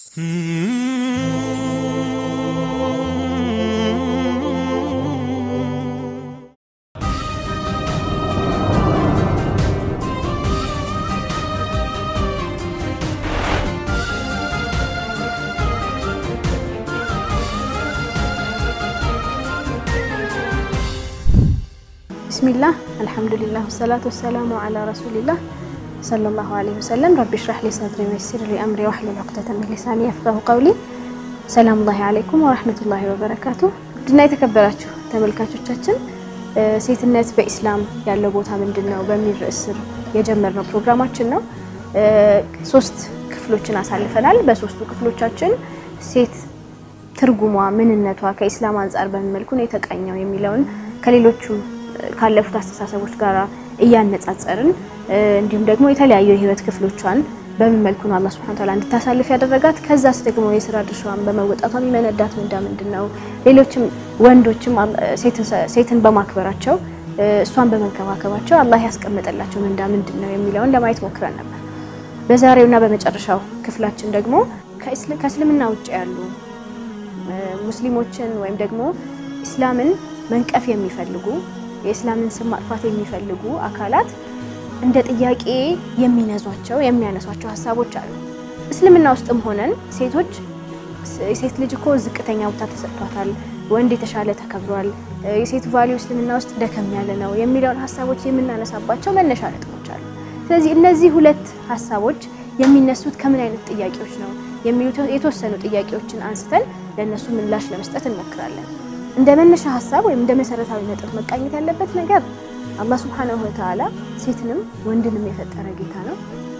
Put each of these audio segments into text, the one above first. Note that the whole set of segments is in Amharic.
ብስሚላህ አልሐምዱሊላህ ወሰላቱ ወሰላሙ አላ ረሱሊላህ ሰለላሁ ዐለይሂ ወሰለም ረቢ ሽራህ ሊ ሰድሪ ወይሲር ሊ አምሪ ወሕሉል ዑቅደተ ሚን ሊሳኒ የፍቀሁ ቀውሊ። ሰላሙላሂ ዐለይኩም ወረሕመቱላሂ ወበረካቱ። ውድና የተከበራችሁ ተመልካቾቻችን ሴትነት በኢስላም ያለው ቦታ ምንድን ነው በሚል ርዕስ ስር የጀመርነው ፕሮግራማችን ነው። ሶስት ክፍሎችን አሳልፈናል። በሶስቱ ክፍሎቻችን ሴት ትርጉሟ፣ ምንነቷ ከኢስላም አንጻር በምን መልኩ ነው የተቃኘው የሚለውን ከሌሎቹ ካለፉት አስተሳሰቦች ጋር እያነጻጸርን እንዲሁም ደግሞ የተለያዩ የህይወት ክፍሎቿን በምን መልኩ ነው አላህ ሱብሓነሁ ወተዓላ እንድታሳልፍ ያደረጋት፣ ከዛስ ደግሞ የስራ ድርሻዋን በመወጣቷ የሚመነዳት ምንዳ ምንድን ነው፣ ሌሎችም ወንዶችም ሴትን በማክበራቸው እሷን በመንከባከባቸው አላህ ያስቀመጠላቸው ምንዳ ምንድን ነው የሚለውን ለማየት ሞክረን ነበር። በዛሬውና በመጨረሻው ክፍላችን ደግሞ ከእስልምና ውጭ ያሉ ሙስሊሞችን ወይም ደግሞ ኢስላምን መንቀፍ የሚፈልጉ የእስላምን ስም ማጥፋት የሚፈልጉ አካላት እንደ ጥያቄ የሚነዟቸው የሚያነሷቸው ሀሳቦች አሉ። እስልምና ውስጥም ሆነን ሴቶች የሴት ልጅ እኮ ዝቅተኛ ቦታ ተሰጥቷታል፣ ወንድ የተሻለ ተከብሯል፣ የሴት ቫሊዩ እስልምና ውስጥ ደከም ያለ ነው የሚለውን ሀሳቦች የምናነሳባቸው መነሻ ነጥቦች አሉ። ስለዚህ እነዚህ ሁለት ሀሳቦች የሚነሱት ከምን አይነት ጥያቄዎች ነው የሚሉ የተወሰኑ ጥያቄዎችን አንስተን ለእነሱ ምላሽ ለመስጠት እንሞክራለን። እንደ መነሻ ሀሳብ ወይም እንደ መሰረታዊ ነጥብ መቃኘት ያለበት ነገር አላህ ሱብሓነሁ ወተዓላ ሴትንም ወንድንም የፈጠረ ጌታ ነው።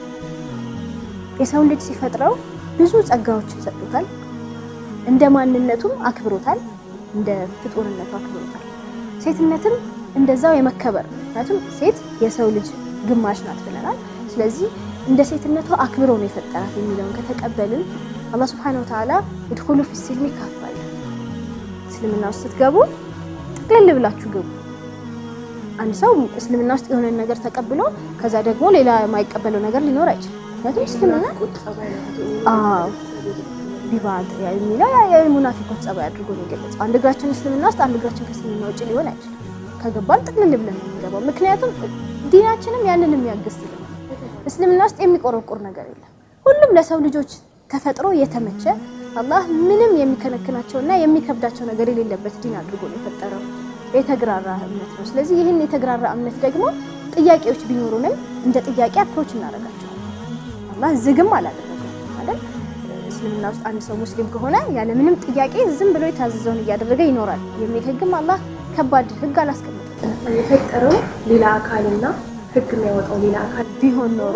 የሰው ልጅ ሲፈጥረው ብዙ ጸጋዎችን ሰጥቶታል። እንደ ማንነቱም አክብሮታል፣ እንደ ፍጡርነቱ አክብሮታል። ሴትነትም እንደዛው የመከበር ምክንያቱም ሴት የሰው ልጅ ግማሽ ናት ብለናል። ስለዚህ እንደ ሴትነቷ አክብሮ ነው የፈጠራት የሚለውን ከተቀበልን አላህ ሱብሓነሁ ወተዓላ ኢድኹሉ ፊሲልሚ ካፋ እስልምና ውስጥ ስትገቡ ጥቅልል ብላችሁ ግቡ። አንድ ሰው እስልምና ውስጥ የሆነ ነገር ተቀብሎ ከዛ ደግሞ ሌላ የማይቀበለው ነገር ሊኖር አይችልም። ምክንያቱም እስልምና አዎ ቢባድ የሚለው የሙናፊቆች ጸባይ አድርጎ ነው የገለጸው። አንድ እግራችን እስልምና ውስጥ አንድ እግራችን ከእስልምና ውጭ ሊሆን አይችልም። ከገባን ጥቅልል ብለን ነው የምንገባው። ምክንያቱም ዲናችንም ያንን የሚያግዝ ስለሆነ እስልምና ውስጥ የሚቆረቁር ነገር የለም። ሁሉም ለሰው ልጆች ተፈጥሮ የተመቸ አላህ ምንም የሚከነክናቸውና የሚከብዳቸው ነገር የሌለበት ዲን አድርጎ ነው የፈጠረው። የተግራራ እምነት ነው። ስለዚህ ይህን የተግራራ እምነት ደግሞ ጥያቄዎች ቢኖሩንም እንደ ጥያቄ አፕሮች እናደርጋቸዋለን። አላህ ዝግም አላደረገው አይደል? እስልምና ውስጥ አንድ ሰው ሙስሊም ከሆነ ያለ ምንም ጥያቄ ዝም ብሎ የታዘዘውን እያደረገ ይኖራል የሚል ህግም አላህ ከባድ ህግ አላስቀምጥም። የፈጠረው ሌላ አካልና ህግ የሚያወጣው ሌላ አካል ቢሆን ኖሮ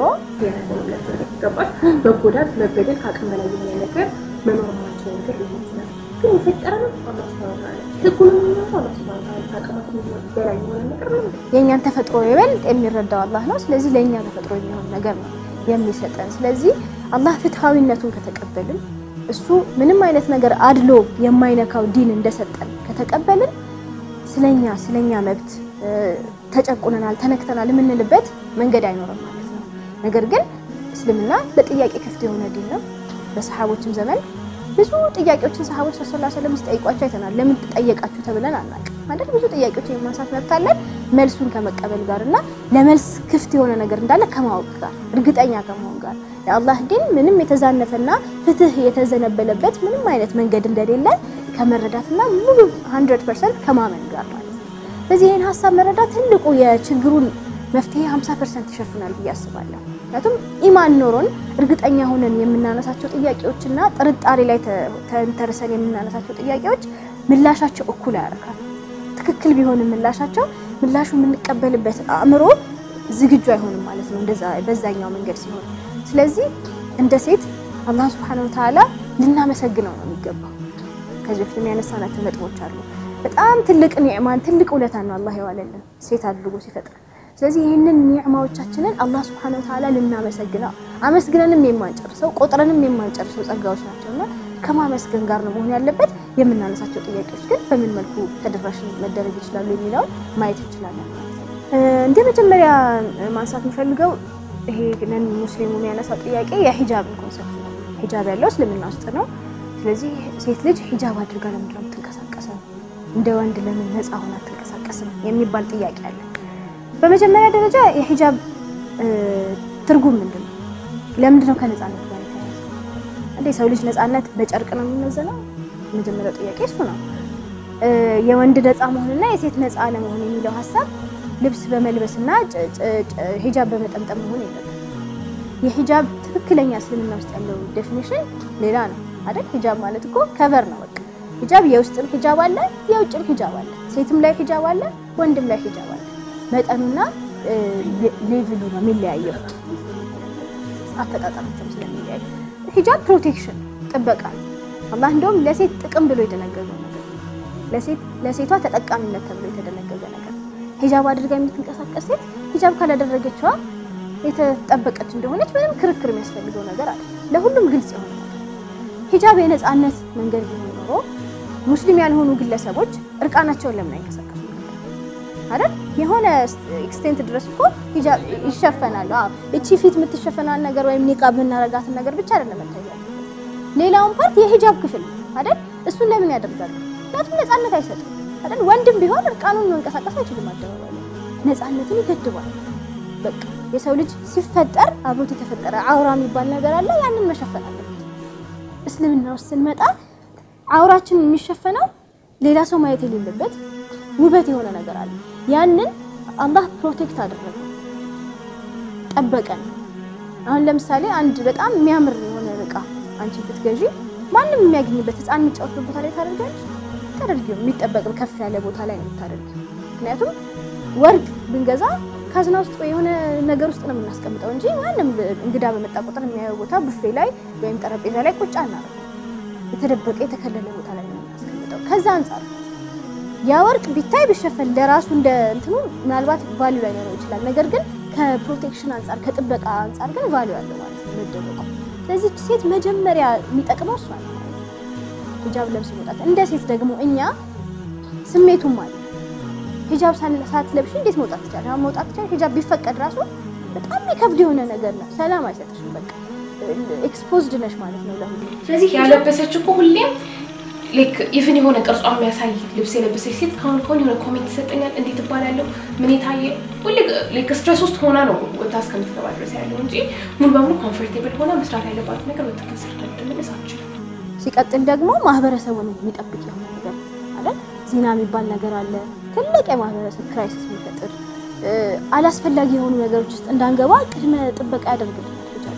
ገባሽ? መጎዳት፣ መበደል፣ ከአቅም በላይ የሚያ ነገር መኖር ማቸው ነገር ሊሆን ይችላል። ግን የፈጠረን አላህ ሱብሃነሁ ወተዓላ ህጉን የሚያወጣው አላህ ሱብሃነሁ ወተዓላ ከአቅማችን በላይ የሆነ ነገር ነው። የእኛን ተፈጥሮ ይበልጥ የሚረዳው አላህ ነው። ስለዚህ ለእኛ ተፈጥሮ የሚሆን ነገር ነው የሚሰጠን። ስለዚህ አላህ ፍትሐዊነቱን ከተቀበልን እሱ ምንም አይነት ነገር አድሎ የማይነካው ዲን እንደሰጠን ከተቀበልን ስለኛ ስለኛ መብት ተጨቁነናል፣ ተነክተናል የምንልበት መንገድ አይኖርም ማለት ነው። ነገር ግን እስልምና ለጥያቄ ክፍት የሆነ ዲን ነው። በሰሃቦችም ዘመን ብዙ ጥያቄዎችን ሰሃቦች ሰለላሁ ዐለይሂ ወሰለም ሲጠይቋቸው አይተናል። ለምን ተጠየቃችሁ ተብለን አናውቅም አይደል? ብዙ ጥያቄዎችን የማንሳት መብት አለን። መልሱን ከመቀበል ጋር እና ለመልስ ክፍት የሆነ ነገር እንዳለ ከማወቅ ጋር እርግጠኛ ከመሆን ጋር የአላህ ዲን ምንም የተዛነፈና ፍትህ የተዘነበለበት ምንም አይነት መንገድ እንደሌለ ከመረዳትና ሙሉ 100% ከማመን ጋር ማለት ነው። ስለዚህ ይህን ሀሳብ መረዳት ትልቁ የችግሩን መፍትሄ 50% ይሸፍናል ብዬ አስባለሁ። ምክንያቱም ኢማን ኖሮን እርግጠኛ ሆነን የምናነሳቸው ጥያቄዎችና ጥርጣሬ ላይ ተንተርሰን የምናነሳቸው ጥያቄዎች ምላሻቸው እኩል ያደርጋል። ትክክል ቢሆንም ምላሻቸው ምላሹ የምንቀበልበት አእምሮ ዝግጁ አይሆንም ማለት ነው፣ እንደዛ በዛኛው መንገድ ሲሆን። ስለዚህ እንደ ሴት አላህ ሱብሓነሁ ወተዓላ ልናመሰግነው ነው የሚገባው። ከዚህ በፊት የሚያነሳናቸው ነጥቦች አሉ። በጣም ትልቅ ኒዕማን ትልቅ ውለታን ነው አላህ የዋለልን ሴት አድርጎ ሲፈጥረን። ስለዚህ ይህንን ኒዕማዎቻችንን አላህ ሱብሓነሁ ወተዓላ ልናመሰግነው አመስግነንም የማንጨርሰው ቆጥረንም የማንጨርሰው ጸጋዎች ናቸውና ከማመስገን ጋር ነው መሆን ያለበት። የምናነሳቸው ጥያቄዎች ግን በምን መልኩ ተደራሽ መደረግ ይችላሉ የሚለውን ማየት እንችላለን። እንደ መጀመሪያ ማንሳት የምፈልገው ይሄ ነን ሙስሊሙ የሚያነሳው ጥያቄ የሂጃብን ኮንሰፕት ነው። ሂጃብ ያለው እስልምና ውስጥ ነው። ስለዚህ ሴት ልጅ ሂጃብ አድርጋ ለምንድን ነው የምትንቀሳቀሰው? እንደ ወንድ ለምን ነፃ ሆና አትንቀሳቀስም? የሚባል ጥያቄ አለ። በመጀመሪያ ደረጃ የሂጃብ ትርጉም ምንድን ነው? ለምንድን ነው ከነፃነት ጋር የተያያዘ? እንደ ሰው ልጅ ነፃነት በጨርቅ ነው የሚመዘነው? የመጀመሪያው ጥያቄ እሱ ነው። የወንድ ነፃ መሆንና የሴት ነፃ አለመሆን የሚለው ሀሳብ ልብስ በመልበስና ሂጃብ በመጠምጠም መሆን የለበትም። የሂጃብ ትክክለኛ እስልምና ውስጥ ያለው ዴፊኒሽን ሌላ ነው አይደል? ሂጃብ ማለት እኮ ከቨር ነው በቃ። ሂጃብ የውስጥም ሂጃብ አለ፣ የውጭም ሂጃብ አለ። ሴትም ላይ ሂጃብ አለ፣ ወንድም ላይ ሂጃብ አለ። መጠኑና ሌቭሉ ነው የሚለያየው፣ አፈጣጠራቸውም ስለሚለያዩ። ሂጃብ ፕሮቴክሽን ጥበቃ ነው። አላህ እንደውም ለሴት ጥቅም ብሎ የደነገገው ነገር ለሴት ለሴቷ ተጠቃሚነት ተብሎ የተደነገገ ነገር ሂጃብ አድርጋ የምትንቀሳቀስ ሴት ሂጃብ ካላደረገችዋ የተጠበቀች እንደሆነች ምንም ክርክር የሚያስፈልገው ነገር አለ። ለሁሉም ግልጽ የሆነ ነገር ሂጃብ የነፃነት መንገድ ቢሆን ኖሮ ሙስሊም ያልሆኑ ግለሰቦች እርቃናቸውን ለምን አይንቀሳቀሱ አይደል? የሆነ ኤክስቴንት ድረስ እኮ ሂጃብ ይሸፈናል። አዎ እቺ ፊት የምትሸፈናል ነገር ወይም ኒቃብ የምናረጋትን ነገር ብቻ አይደለም መታየት ሌላውን ፓርት የሂጃብ ክፍል አይደል? እሱን ለምን ያደርጋሉ? ምክንያቱም ነፃነት አይሰጥም አይደል? ወንድም ቢሆን እርቃኑን መንቀሳቀስ አይችልም። አደባባይ ላይ ነፃነትን ይገድባል። በቃ የሰው ልጅ ሲፈጠር አብሮት የተፈጠረ አውራ የሚባል ነገር አለ። ያንን መሸፈን አለበት። እስልምና ውስጥ ስንመጣ አውራችን የሚሸፈነው ሌላ ሰው ማየት የሌለበት ውበት የሆነ ነገር አለ። ያንን አላህ ፕሮቴክት አደረገ፣ ጠበቀን። አሁን ለምሳሌ አንድ በጣም የሚያምር የሆነ እቃ አንቺ ብትገዢ ማንም የሚያገኝበት ህፃን የሚጫወትበት ቦታ ላይ ታደርጋለች ታደርጊው የሚጠበቅ ከፍ ያለ ቦታ ላይ ነው የምታደርጊው። ምክንያቱም ወርቅ ብንገዛ ካዝና ውስጥ ወይ የሆነ ነገር ውስጥ ነው የምናስቀምጠው እንጂ ማንም እንግዳ በመጣ ቁጥር የሚያየው ቦታ ቡፌ ላይ ወይም ጠረጴዛ ላይ ቁጭ አናደርገው። የተደበቀ የተከለለ ቦታ ላይ ነው የምናስቀምጠው። ከዛ አንጻር ያ ወርቅ ቢታይ ቢሸፈን ለራሱ እንደ እንትኑ ምናልባት ቫልዩ ላይኖረው ይችላል። ነገር ግን ከፕሮቴክሽን አንጻር ከጥበቃ አንጻር ግን ቫልዩ አለው ማለት ነው መደበቁ። ስለዚህ ሴት መጀመሪያ የሚጠቅመው እሷ ነው ማለት ነው፣ ሂጃብ ለብስ መውጣት። እንደ ሴት ደግሞ እኛ ስሜቱም አለ ሂጃብ ሳትለብሽ እንዴት መውጣት ትችላለሽ? አሁን መውጣት ትችላለሽ። ሂጃብ ቢፈቀድ ራሱ በጣም የሚከብድ የሆነ ነገር ነው። ሰላም አይሰጥሽም። በቃ ኤክስፖዝድ ነሽ ማለት ነው ለሁሉ። ስለዚህ ያለበሰች እኮ ሁሌም ላይክ ኢቭን የሆነ ቅርጿ የሚያሳይ ልብስ የለበሰች ሴት ካሁን ከሆነ የሆነ ኮሜንት ይሰጠኛል፣ እንዴት እባላለሁ፣ ምን የታየ ሁሌ ላይክ ስትረስ ውስጥ ሆና ነው ወታ እስከምትገባ ድረስ ያለው እንጂ ሙሉ በሙሉ ኮምፎርቴብል ሆና መስራት ያለባት ነገር በትክክል ሰርታ ልትመለስ አትችልም። ሲቀጥል ደግሞ ማህበረሰቡን የሚጠብቅ የሆነ ነገር አለ። ዜና የሚባል ነገር አለ። ትልቅ የማህበረሰብ ክራይሲስ የሚፈጥር አላስፈላጊ የሆኑ ነገሮች ውስጥ እንዳንገባ ቅድመ ጥበቃ ያደርግልናል። ሂጃብ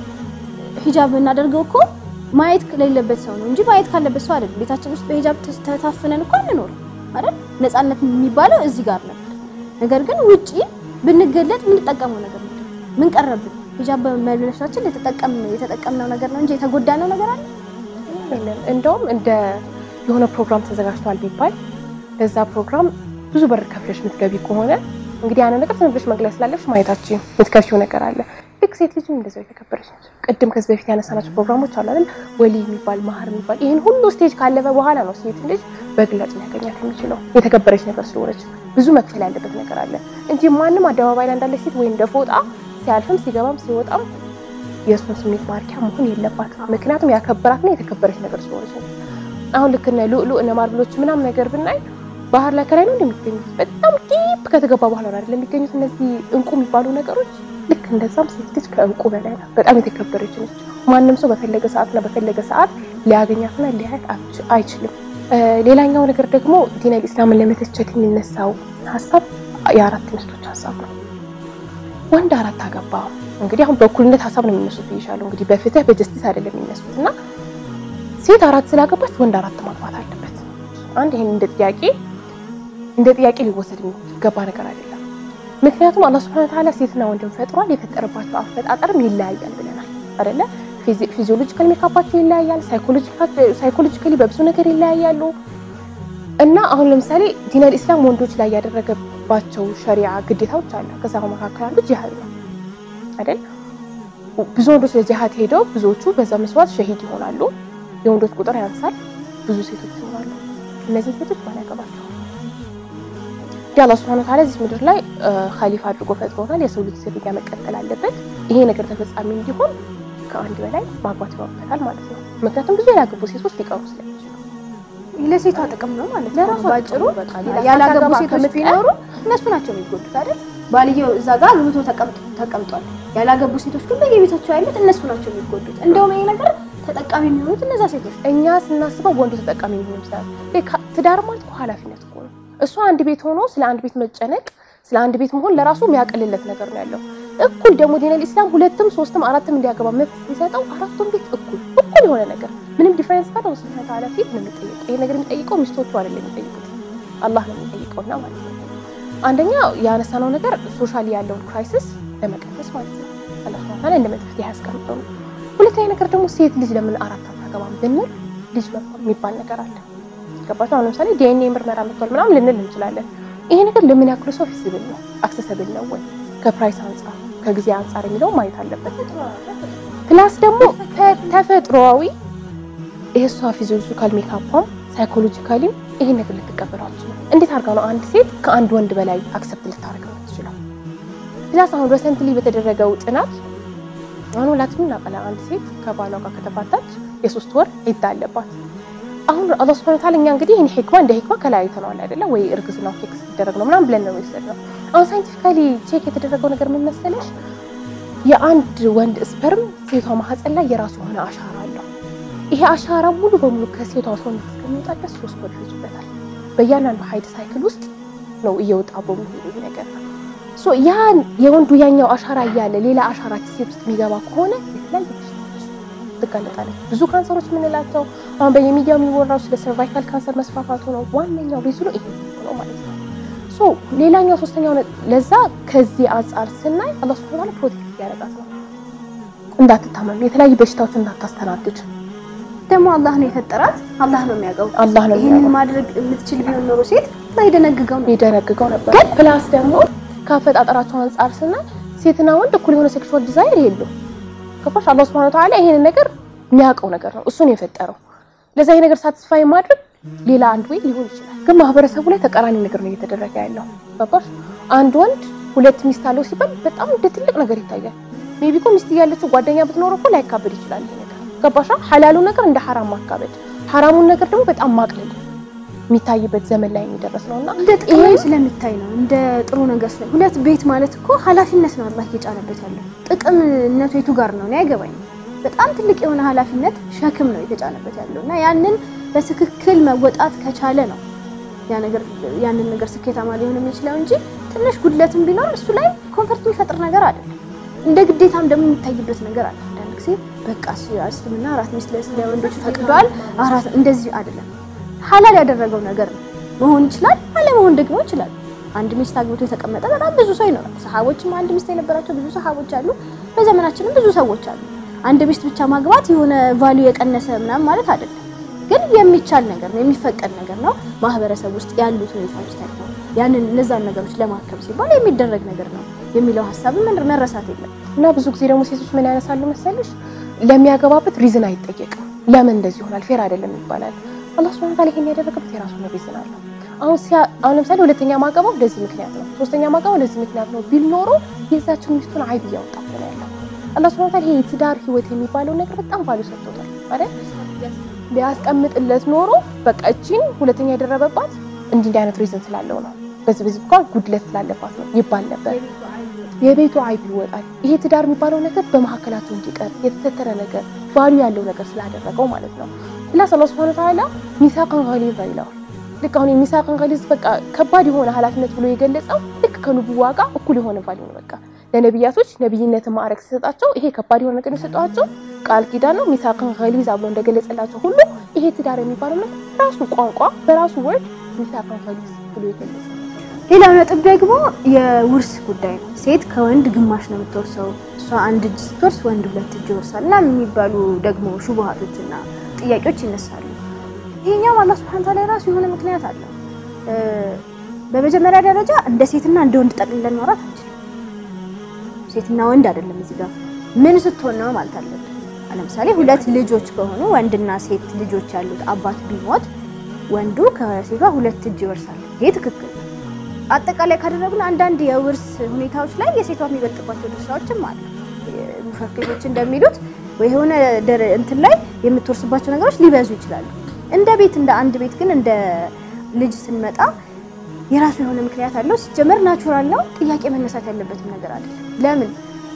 ሂጃብ የምናደርገው እኮ ማየት ከሌለበት ሰው ነው እንጂ ማየት ካለበት ሰው አይደለም። ቤታችን ውስጥ በሂጃብ ተታፍነን እኮ አንኖር አይደል? ነፃነት የሚባለው እዚህ ጋር ነበር። ነገር ግን ውጪ ብንገለጥ የምንጠቀመው ነገር ነው። ምን ቀረብን? ሂጃብ በመልበሳችን የተጠቀምነው ነገር ነው እንጂ የተጎዳነው ነገር አለ የለም። እንደውም እንደ የሆነ ፕሮግራም ተዘጋጅቷል ቢባል ለዛ ፕሮግራም ብዙ በር ከፍለሽ የምትገቢ ከሆነ እንግዲህ ያንን ነገር ዝም ብለሽ መግለጽ ስላለሽ ማየታችን የምትከፍሺው ነገር አለ። ልክ ሴት ልጅም እንደዛው የተከበረች ነች። ቅድም ከዚህ በፊት ያነሳናቸው ፕሮግራሞች አሉ አይደል? ወሊ የሚባል ማህር የሚባል ይህን ሁሉ ስቴጅ ካለፈ በኋላ ነው ሴት ልጅ በግላጭ ሊያገኛት የሚችለው የተከበረች ነገር ስለሆነች ብዙ መክፈል ያለበት ነገር አለ እንጂ ማንም አደባባይ ላይ እንዳለች ሴት ወይም እንደ ፎጣ ሲያልፍም ሲገባም ሲወጣም የእሱን ስሜት ማርኪያ መሆን የለባትም። ምክንያቱም ያከበራትና የተከበረች ነገር ስለሆነች ነው። አሁን ልክ እነ ሉሉ እነ ማርብሎች ምናምን ነገር ብናይ ባህር ላይ ከላይ ነው እንደሚገኙት በጣም ዲፕ ከተገባ በኋላ ነው አይደል የሚገኙት እነዚህ እንቁ የሚባሉ ነገሮች። ልክ እንደዛም ሴት ልጅ ከእንቁ በላይ ናት። በጣም የተከበረች ነች። ማንም ሰው በፈለገ ሰዓትና በፈለገ ሰዓት ሊያገኛትና ሊያያት አይችልም። ሌላኛው ነገር ደግሞ ዲነል ኢስላምን ለመተቸት የሚነሳው ሀሳብ የአራት ሚስቶች ሀሳብ ነው። ወንድ አራት አገባ። እንግዲህ አሁን በእኩልነት ሀሳብ ነው የሚነሱት ብዬሻለሁ። እንግዲህ በፍትህ በጀስቲስ አይደለም የሚነሱት እና ሴት አራት ስላገባች ወንድ አራት ማግባት አለበት። አንድ ይሄን እንደ ጥያቄ እንደ ጥያቄ ሊወሰድ የሚገባ ነገር አይደለም። ምክንያቱም አላህ ሱብሐነሁ ወተዓላ ሴትና ወንድን ፈጥሯል። የፈጠረባቸው አፈጣጠርም ይለያያል ብለናል አይደለ? ፊዚዮሎጂካል ሜካፓቸው ይለያያል፣ ሳይኮሎጂካሊ በብዙ ነገር ይለያያሉ። እና አሁን ለምሳሌ ዲነል ኢስላም ወንዶች ላይ ያደረገባቸው ሸሪዓ ግዴታዎች አለ። ከዛ መካከል አንዱ ጂሃድ ነው አይደል? ብዙ ወንዶች ለጂሃድ ሄደው ብዙዎቹ በዛ መስዋዕት ሸሂድ ይሆናሉ። የወንዶች ቁጥር ያንሳል፣ ብዙ ሴቶች ይሆናሉ። እነዚህ ሴቶች ማን ያገባቸው? እንግዲህ አላህ ሱብሐነሁ ወተዓላ እዚህ ምድር ላይ ኸሊፋ አድርጎ ፈጥሮናል። የሰው ልጅ ዝርያ መቀጠል አለበት። ይሄ ነገር ተፈጻሚ እንዲሆን ከአንድ በላይ ማግባት ይኖርበታል ማለት ነው። ምክንያቱም ብዙ ያላገቡ ሴቶች ሊቀሩ ስለሚችሉ ለሴቷ ጥቅም ነው ማለት ነው። ለራሷ ባጭሩ ጥቅም በቃ ያላገቡ ሳታገባ ሴቶች ከምትቀር ቢኖሩ እነሱ ናቸው የሚጎዱት አይደል? ባልየው እዛ ጋር አግብቶ ተቀምጦ- ተቀምጧል። ያላገቡ ሴቶች ግን በየቤታቸው ያሉት እነሱ ናቸው የሚጎዱት። እንደውም ይሄ ነገር ተጠቃሚ የሚሆኑት እነዛ ሴቶች እኛ ስናስበው ወንዱ ተጠቃሚ ሊሆን ይችላል። ሌካ- ትዳር ማለት እኮ ኃላፊነት እኮ ነው። እሱ አንድ ቤት ሆኖ ስለ አንድ ቤት መጨነቅ ስለ አንድ ቤት መሆን ለራሱ የሚያቀልለት ነገር ነው ያለው። እኩል ደግሞ ዲነል ኢስላም ሁለትም ሶስትም አራትም እንዲያገባ መብት ሲሰጠው አራቱም ቤት እኩል እኩል የሆነ ነገር ምንም ዲፈረንስ ካለ ወስነ ተዓላ ፊት ነው የሚጠይቀው። ይሄ ነገር የሚጠይቀው ሚስቶቹ አይደለም የሚጠይቁት አላህ ነው የሚጠይቀውና ማለት ነው። አንደኛ ያነሳነው ነገር ሶሻሊ ያለውን ክራይሲስ ለመቀነስ ማለት ነው። አላህ ሱብሓነሁ ወተዓላ እንደ መፍትሄ ያስቀምጠው ነው። ሁለተኛ ነገር ደግሞ ሴት ልጅ ለምን አራት አታገባም ብንል ልጅ መባል የሚባል ነገር አለ። ገባችሁ? አሁን ለምሳሌ ዲኤንኤ ምርመራ መጥቷል ምናምን ልንል እንችላለን። ይሄ ነገር ለምን ያክል ሰው ፊዚብል ነው አክሰሰብል ነው ወይ ከፕራይስ አንጻር ከጊዜ አንጻር የሚለው ማየት አለበት። ፕላስ ደግሞ ተ- ተፈጥሮአዊ የእሷ ፊዚዮሎጂካል ሜካፓም ሳይኮሎጂካሊም ይሄን ነገር ልትቀበለው አትችልም። እንዴት አድርጋ ነው አንድ ሴት ከአንድ ወንድ በላይ አክሰፕት ልታደርገው ትችላል? ፕላስ አሁን ሬሰንትሊ በተደረገው ጥናት አሁን ሁላችንም እናውቃለን። አንድ ሴት ከባሏ ጋር ከተፋታች የሶስት ወር ዒዳ አለባት። አሁን አላህ ሱብሐነሁ ወተዓላ እኛ እንግዲህ ይህን ሂክማ እንደ ሂክማ ከለያይተነዋል አይደለ ወይ? እርግዝናው ቼክ ሲደረግ ነው ምናምን ብለን ነው የወሰድነው። አሁን ሳይንቲፊካሊ ቼክ የተደረገው ነገር ምን መሰለሽ? የአንድ ወንድ ስፐርም ሴቷ ማህፀን ላይ የራሱ የሆነ አሻራ አለው። ይሄ አሻራ ሙሉ በሙሉ ከሴቷ ሰውነት እስከሚወጣ ድረስ ሶስት ወር ይፈጅበታል። በእያንዳንዱ ሀይድ ሳይክል ውስጥ ነው እየወጣ በሚሄዱ ይሄ ነገር ሶ ያን የወንዱ ያኛው አሻራ እያለ ሌላ አሻራ ሴት ውስጥ የሚገባ ከሆነ የተለያዩ በሽታዎች ትጋለጣለች። ብዙ ካንሰሮች የምንላቸው አሁን በየሚዲያው የሚወራው ስለ ሰርቫይካል ካንሰር መስፋፋቱ ነው። ዋነኛው ሪዝኑ ይሄ ነው ማለት ነው። ሶ ሌላኛው ሶስተኛው ነ- ለዛ ከዚህ አንጻር ስናይ አላህ ሱብሐነሁ ወተዓላ ፕሮቴክት ያደርጋት ነው እንዳትታመም፣ የተለያዩ በሽታዎች እንዳታስተናግድ ደግሞ አላህ ነው የፈጠራት፣ አላህ ነው የሚያውቀው። አላህ ነው ይህንን የሚያውቀው። ማድረግ የምትችል ቢሆን ኖሮ ሴት ላይ ደነግገው ነው የደነግገው ነበር። ግን ፕላስ ደግሞ ከአፈጣጠራቸው አንጻር ስናይ ሴትና ወንድ እኩል የሆነ ሴክሹዋል ዲዛይር የሉም። ገባሽ? አላህ ሱብሐነሁ ወተዓላ ይሄንን ነገር የሚያውቀው ነገር ነው፣ እሱን የፈጠረው። ለዛ ይሄ ነገር ሳቲስፋይ ማድረግ ሌላ አንድ ወይ ሊሆን ይችላል። ግን ማህበረሰቡ ላይ ተቃራኒ ነገር ነው እየተደረገ ያለው። ገባሽ? አንድ ወንድ ሁለት ሚስት አለው ሲባል በጣም እንደ ትልቅ ነገር ይታያል። ሜቢ እኮ ሚስት እያለችው ጓደኛ ብትኖር እኮ ላይካበድ ይችላል ይሄ ነገር። ገባሻ? ሐላሉ ነገር እንደ ሐራም ማካበድ፣ ሐራሙን ነገር ደግሞ በጣም ማቅለል የሚታይበት ዘመን ላይ የሚደረስ ነውና እንደ ጥሩ ስለምታይ ነው። እንደ ጥሩ ነገር ስለ ሁለት ቤት ማለት እኮ ኃላፊነት ነው አላህ እየጫነበት ያለው። ጥቅምነቱ የቱ ጋር ነው? እኔ አይገባኝም። በጣም ትልቅ የሆነ ኃላፊነት ሸክም ነው የተጫነበት ያለው እና ያንን በትክክል መወጣት ከቻለ ነው ያ ነገር ያንን ነገር ስኬታማ ሊሆን የሚችለው እንጂ ትንሽ ጉድለትም ቢኖር እሱ ላይ ኮንፈርት የሚፈጥር ነገር አይደለም። እንደ ግዴታም ደግሞ የሚታይበት ነገር አለ። አንዳንድ ጊዜ በቃ እስልምና አራት ሚስት ለወንዶች ፈቅዷል፣ አራት እንደዚህ አይደለም ሐላል ያደረገው ነገር ነው። መሆን ይችላል፣ አለመሆን ደግሞ ይችላል። አንድ ሚስት አግብቶ የተቀመጠ በጣም ብዙ ሰው ይኖራል። ሰሃቦችም አንድ ሚስት የነበራቸው ብዙ ሰሃቦች አሉ። በዘመናችንም ብዙ ሰዎች አሉ። አንድ ሚስት ብቻ ማግባት የሆነ ቫልዩ የቀነሰ ምናምን ማለት አይደለም፣ ግን የሚቻል ነገር ነው፣ የሚፈቀድ ነገር ነው። ማህበረሰብ ውስጥ ያሉት ሁኔታዎች ታይተው ያንን እነዛን ነገሮች ለማከም ሲባል የሚደረግ ነገር ነው የሚለው ሀሳብ መረሳት የለም እና ብዙ ጊዜ ደግሞ ሴቶች ምን ያነሳሉ መሰለሽ ለሚያገባበት ሪዝን አይጠየቅም። ለምን እንደዚህ ይሆናል ፌር አይደለም ይባላል። አላህ ሱብሃነሁ ወተዓላ ይሄን ያደረገበት የራሱ ነው ሪዝን አለው። አሁን ሲያ አሁን ለምሳሌ ሁለተኛ ማገባው ለዚህ ምክንያት ነው፣ ሶስተኛ ማገባው ለዚህ ምክንያት ነው ቢል ኖሮ የዛችን ሚስቱን አይብ እያወጣት ነው ያለው። አላህ ሱብሃነሁ ወተዓላ ይሄ የትዳር ህይወት የሚባለው ነገር በጣም ቫልዩ ሰጥቶታል አይደል? ቢያስቀምጥለት ኖሮ በቃ እቺን ሁለተኛ የደረበባት እንዲህ እንዲህ አይነት ሪዝን ስላለው ነው፣ በዚህ በዚህ እንኳን ጉድለት ስላለባት ነው ይባል ነበር። የቤቱ አይብ ይወጣል። ይሄ ትዳር የሚባለው ነገር በመካከላቸው እንዲቀር የተሰተረ ነገር ቫልዩ ያለው ነገር ስላደረገው ማለት ነው። ፕላስ አላህ ሱብሃነሁ ወተዓላ ሚሳቅን ገሊዛ ይለዋል። ልክ አሁን የሚሳቅን ገሊዝ በቃ ከባድ የሆነ ኃላፊነት ብሎ የገለጸው ልክ ከንቡዋ ጋር እኩል የሆነ ቫልዩ ነው። በቃ ለነቢያቶች ነቢይነትን ማዕረግ ሲሰጣቸው ይሄ ከባድ የሆነ ነገር የሰጧቸው ቃል ኪዳን ነው። ሚሳቅን ገሊዛ ብሎ እንደገለጸላቸው ሁሉ ይሄ ትዳር የሚባለው ነገር ራሱ ቋንቋ በራሱ ወርድ ሚሳቅን ገሊዝ ብሎ የገለጸ ሌላው ነጥብ ደግሞ የውርስ ጉዳይ ነው። ሴት ከወንድ ግማሽ ነው የምትወርሰው፣ እሷ አንድ እጅ ስትወርስ ወንድ ሁለት እጅ ይወርሳል እና የሚባሉ ደግሞ ሹቡሃቶችና ጥያቄዎች ይነሳሉ። ይሄኛው አላህ ሱብሐነሁ ወተዓላ ራሱ የሆነ ምክንያት አለው። በመጀመሪያ ደረጃ እንደ ሴትና እንደ ወንድ ጠቅልለን ማውራት አንችልም። ሴትና ወንድ አይደለም እዚህ ጋር ምን ስትሆን ነው ማለት አለብን። ለምሳሌ ሁለት ልጆች ከሆኑ ወንድና ሴት ልጆች ያሉት አባት ቢሞት ወንዱ ከሴቷ ሁለት እጅ ይወርሳል። ይሄ ትክክል አጠቃላይ ካደረግን አንዳንድ የውርስ ሁኔታዎች ላይ የሴቷ የሚበልጥባቸው ድርሻዎችም አሉ። ሙፈክሮች እንደሚሉት ወይ የሆነ ደረ- እንትን ላይ የምትወርስባቸው ነገሮች ሊበዙ ይችላሉ። እንደ ቤት እንደ አንድ ቤት ግን እንደ ልጅ ስንመጣ የራሱ የሆነ ምክንያት አለው። ሲጀመር ናቹራል ነው። ጥያቄ መነሳት ያለበትም ነገር አይደለም። ለምን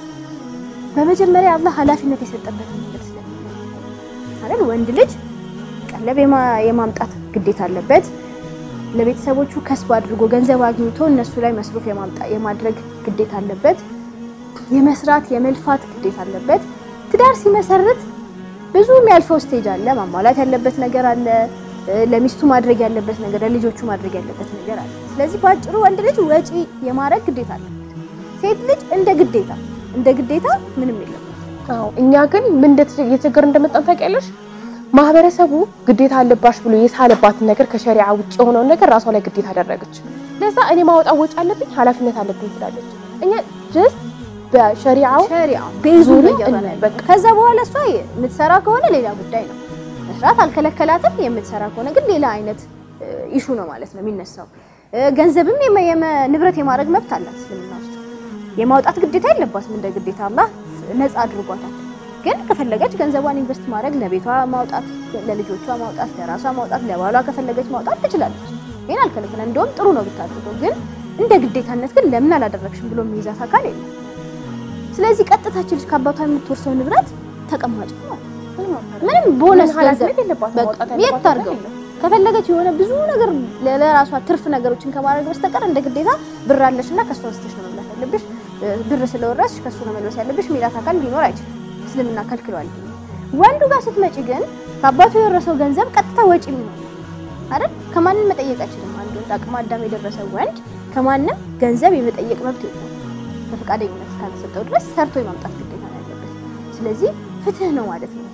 በመጀመሪያ አላህ ኃላፊነት የሰጠበትን ነገር ስለሚል አይደል? ወንድ ልጅ ቀለብ የማ- የማምጣት ግዴታ አለበት። ለቤተሰቦቹ ከስብ አድርጎ ገንዘብ አግኝቶ እነሱ ላይ መስሩፍ የማምጣ- የማድረግ ግዴታ አለበት። የመስራት የመልፋት ግዴታ አለበት። ትዳር ሲመሰርት ብዙ የሚያልፈው ስቴጅ አለ። ማሟላት ያለበት ነገር አለ። እ፣ ለሚስቱ ማድረግ ያለበት ነገር፣ ለልጆቹ ማድረግ ያለበት ነገር አለ። ስለዚህ በአጭሩ ወንድ ልጅ ወጪ የማድረግ ግዴታ አለበት። ሴት ልጅ እንደ ግዴታ እንደ ግዴታ ምንም የለም። አዎ እኛ ግን ምን እንደተ- እየተቸገርን እንደመጣን ታውቂያለሽ? ማህበረሰቡ ግዴታ አለባሽ ብሎ የሳለባትን ነገር ከሸሪዓ ውጭ የሆነውን ነገር ራሷ ላይ ግዴታ አደረገች። ለዛ እኔ ማውጣት ወጪ አለብኝ፣ ኃላፊነት አለብኝ ትላለች። እኛ ጀስት በሸሪዓው ሸሪዓ ቤዙ ዙሪያ ነው እያወራን እንበል። ያለው። ከዛ በኋላ እሷ የምትሰራ ከሆነ ሌላ ጉዳይ ነው። መስራት አልከለከላትም። የምትሰራ ከሆነ ግን ሌላ አይነት ኢሹ ነው ማለት ነው የሚነሳው። እ፣ ገንዘብም የመ- የመ- ንብረት የማድረግ መብት አላት እስልምና ውስጥ። የማውጣት ግዴታ የለባትም እንደ ግዴታ አላህ ነፃ አድርጓታል። ግን ከፈለገች ገንዘቧን ኢንቨስት ማድረግ ለቤቷ ማውጣት፣ ለልጆቿ ማውጣት፣ ለራሷ ማውጣት፣ ለባሏ ከፈለገች ማውጣት ትችላለች። ይሄን አልከለከለም። እንደውም ጥሩ ነው ብታደርገው። ግን እንደ ግዴታነት ግን ለምን አላደረግሽም ብሎ የሚይዛት አካል የለም። ስለዚህ ቀጥታች ልጅ ከአባቷ የምትወርሰው ንብረት ተቀማጭ ነው። ምንም ቦነስ ገንዘብ ኃላፊነት የለባትም በቃ ማውጣት የት ያለባት ታርገው? ነገር የለም። ከፈለገች የሆነ ብዙ ነገር ለራሷ ትርፍ ነገሮችን ከማድረግ በስተቀር እንደ ግዴታ ብር አለሽና ከሷ ወስደሽ ነው መብላት ያለብሽ፣ እ፣ ብር ስለወረስሽ ከሱ ነው መልበስ ያለብሽ ሚላት አካል ሊኖር አይችልም። እስልምና ከልክሏል። ወንዱ ጋር ስትመጪ ግን ከአባቱ የወረሰው ገንዘብ ቀጥታ ወጪ የሚሆን አይደል? ከማንም መጠየቅ አይችልም። አንድ ወንድ አቅመ አዳም የደረሰ ወንድ ከማንም ገንዘብ የመጠየቅ መብት የለውም። በፈቃደኝነት እስካልተሰጠው ድረስ ሰርቶ የማምጣት ግዴታ ነው ያለበት። ስለዚህ ፍትህ ነው ማለት ነው።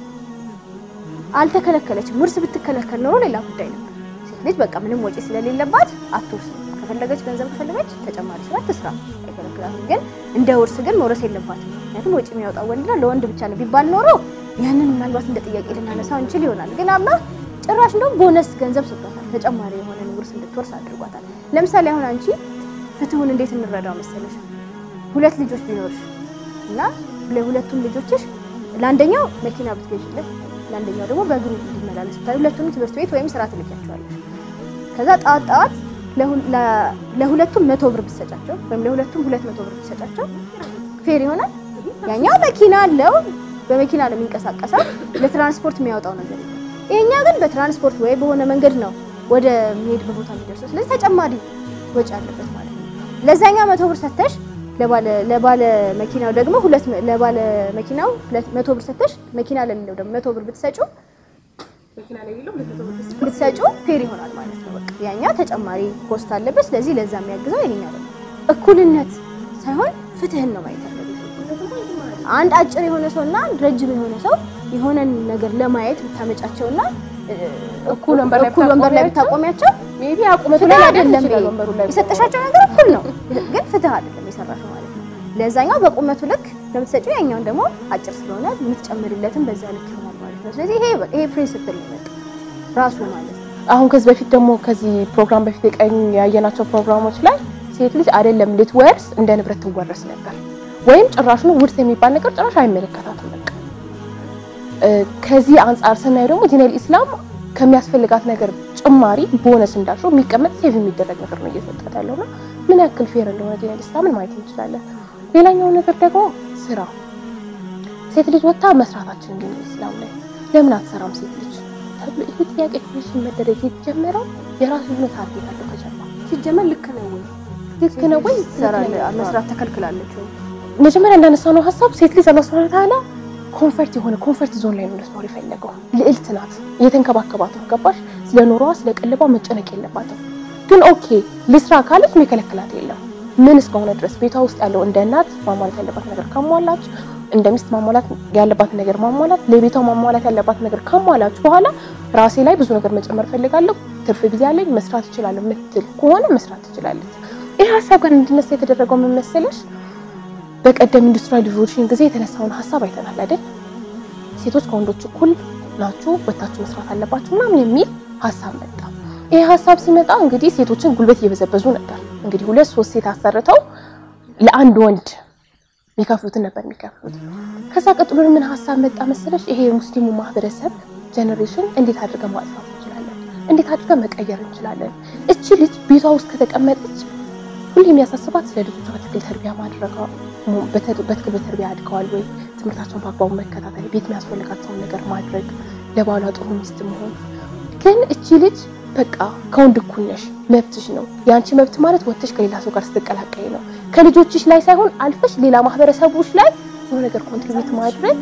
አልተከለከለችም። ውርስ ብትከለከል ኖሮ ሌላ ጉዳይ ነበር። ሴት ልጅ በቃ ምንም ወጪ ስለሌለባት አትወርስም። ከፈለገች ገንዘብ ከፈለገች ተጨማሪ ስራ ትስራ፣ አይከለክላትም። ግን እንደ ውርስ ግን መውረስ የለባትም። ምክንያቱም ወጪ የሚያወጣው ወንድና ለወንድ ብቻ ነው ቢባል ኖሮ ያንን ምናልባት እንደ ጥያቄ ልናነሳው እንችል ይሆናል። ግን አላህ ጭራሽ እንደውም ቦነስ ገንዘብ ሰጥቷታል። ተጨማሪ የሆነ ውርስ እንድትወርስ አድርጓታል። ለምሳሌ አሁን አንቺ ፍትሁን እንዴት እንረዳው መሰለሽ? ሁለት ልጆች ቢኖርሽ እና ለሁለቱም ልጆችሽ ለአንደኛው መኪና ብትገዥለት ለአንደኛው ደግሞ በእግሩ እንዲመላለስ ብታይ ሁለቱንም ትምህርት ቤት ወይም ስራ ትልኪያቸዋለሽ። ከዛ ጣት ጣት ለሁ- ለ- ለሁለቱም መቶ ብር ብትሰጫቸው ወይም ለሁለቱም ሁለት መቶ ብር ብትሰጫቸው ፌር ይሆናል። ያኛው መኪና አለው፣ በመኪና ነው የሚንቀሳቀሰው፣ ለትራንስፖርት የሚያወጣው ነገር የለም። ይሄኛ ግን በትራንስፖርት ወይ በሆነ መንገድ ነው ወደ የሚሄድበት ቦታ የሚደርሰው። ስለዚህ ተጨማሪ ወጪ አለበት ማለት ነው። ለዛኛው መቶ ብር ሰተሽ ለባለ ለባለ መኪናው ደግሞ ሁለት መ- ለባለ መኪናው ሁለት መቶ ብር ሰተሽ መኪና ለሌለው ደግሞ መቶ ብር ብትሰጪው መኪና ላይ የሌለው ሁለት መቶ ብር ብትሰጪው ብትሰጪው ፌር ይሆናል ማለት ነው። በቃ ያኛው ተጨማሪ ኮስት አለበት። ስለዚህ ለዛ የሚያግዘው የኛው ደግሞ እኩልነት ሳይሆን ፍትህን ነው ማየት ያለበት። አንድ አጭር የሆነ ሰው እና አንድ ረጅም የሆነ ሰው የሆነን ነገር ለማየት ብታመጫቸውና እ፣ እኩል ወንበር ላይ እኩል ወንበር ላይ ብታቆሚያቸው ሜቢ አቁመቱ ፍትህ ላይ አይደለም። ይችላል ይሄ ወንበሩ ላይ የሰጠሻቸው ነገር እኩል ነው፣ ግን ፍትህ አይደለም የሰራሽው ማለት ነው። ለዛኛው በቁመቱ ልክ ለምትሰጪው ያኛውን ደግሞ አጭር ስለሆነ የምትጨምርለትን በዛ ልክ ይሆናል ማለት ነው። ስለዚህ ይሄ ይሄ ፕሪንሲፕል ነው በቃ ራሱ ማለት ነው። አሁን ከዚህ በፊት ደግሞ ከዚህ ፕሮግራም በፊት የቀኝ ያየናቸው ፕሮግራሞች ላይ ሴት ልጅ አይደለም ልትወርስ እንደ ንብረት ትወረስ ነበር፣ ወይም ጭራሽ ነው ውርስ የሚባል ነገር ጭራሽ አይመለከታትም። በቃ እ፣ ከዚህ አንጻር ስናየው ደግሞ ዲነል ኢስላም ከሚያስፈልጋት ነገር ጭማሪ ቦነስ እንዳልሽው የሚቀመጥ ሴቭ የሚደረግ ነገር ነው እየሰጣት ያለውና ምን ያክል ፌር እንደሆነ ዲነል ኢስላምን ማየት እንችላለን። ሌላኛው ነገር ደግሞ ስራ ሴት ልጅ ወጥታ መስራታችን ዲነል ኢስላም ላይ ለምን አትሰራም ሴት ልጅ ተብሎ ይህ ጥያቄ ኮሽን መደረግ የተጀመረው የራሱ የሆነ ታርጌት አለው ከጀርባ ሲጀመር ልክ ነው ወይ ልክ ነው ወይ ትሰራለህ መስራት ተከልክላለች ወይ? መጀመሪያ እንዳነሳው ነው ሀሳብ ሴት ልጅ አላህ ሱብሐነሁ ወተዓላ ኮንፈርት የሆነ ኮንፈርት ዞን ላይ ነው ልትኖር የፈለገው ልዕልት ናት እየተንከባከባት ነው ገባሽ ስለ ኑሮዋ ስለ ቀለቧ መጨነቅ የለባትም ግን ኦኬ ልስራ ካለች የሚከለክላት የለም ምን እስከሆነ ድረስ ቤቷ ውስጥ ያለው እንደ እናት ማሟላት ያለባት ነገር ካሟላች እንደ ሚስት ማሟላት ያለባት ነገር ማሟላት ለቤቷ ማሟላት ያለባት ነገር ካሟላች በኋላ ራሴ ላይ ብዙ ነገር መጨመር ፈልጋለሁ ትርፍ ጊዜ አለኝ መስራት እችላለሁ ምትል ከሆነ መስራት ትችላለች ይህ ሀሳብ ጋር እንዲነሳ የተደረገው ምን መሰለሽ በቀደም ኢንዱስትሪያል ሪቮሉሽን ጊዜ የተነሳውን ሀሳብ አይተናል አይደል? ሴቶች ከወንዶች እኩል ናችሁ፣ ወታችሁ መስራት አለባችሁ ምናምን የሚል ሀሳብ መጣ። ይህ ሀሳብ ሲመጣ እንግዲህ ሴቶችን ጉልበት እየበዘበዙ ነበር። እንግዲህ ሁለት ሶስት ሴት አሰርተው ለአንድ ወንድ የሚከፍሉትን ነበር የሚከፍሉት። ከዛ ቀጥሎ ምን ሀሳብ መጣ መሰለሽ? ይሄ የሙስሊሙ ማህበረሰብ ጀኔሬሽን እንዴት አድርገን ማጥፋት እንችላለን? እንዴት አድርገን መቀየር እንችላለን? እቺ ልጅ ቤቷ ውስጥ ከተቀመጠች ሁሌ የሚያሳስባት ስለ ልጆቿ በትክክል ተርቢያ ማድረጓ፣ በትክክል በተርቢያ አድገዋል ወይ፣ ትምህርታቸውን በአግባቡ መከታተል፣ ቤት የሚያስፈልጋቸውን ነገር ማድረግ፣ ለባሏ ጥሩ ሚስት መሆን። ግን እቺ ልጅ በቃ ከወንድ እኩል ነሽ፣ መብትሽ ነው። የአንቺ መብት ማለት ወጥተሽ ከሌላ ሰው ጋር ስትቀላቀይ ነው። ከልጆችሽ ላይ ሳይሆን አልፈሽ ሌላ ማህበረሰቦች ላይ የሆነ ነገር ኮንትሪቢዩት ማድረግ